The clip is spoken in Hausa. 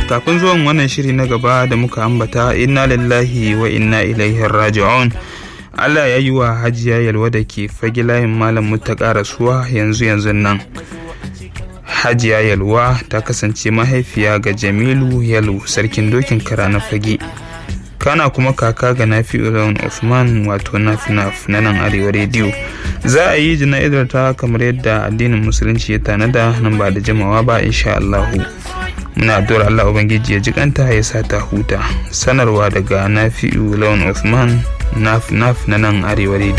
kafin zuwan wannan shiri na gaba da muka ambata inna lillahi wa inna ilaihi raji'un Allah ya yi wa hajiya yalwa da ke fage layin malam mutaka rasuwa yanzu yanzu nan hajiya yalwa ta kasance mahaifiya ga jamilu yalu sarkin dokin kara na fage kana kuma kaka ga nafi lawan Usman wato naf na nan arewa rediyo za a yi jana'izar ta kamar yadda addinin musulunci ya tanada nan ba da jimawa ba insha Allahu muna addu'ar Allah ubangiji ya jikanta ya sa ta huta sanarwa daga nafi'u lawan Usman naf na nan arewa rediyo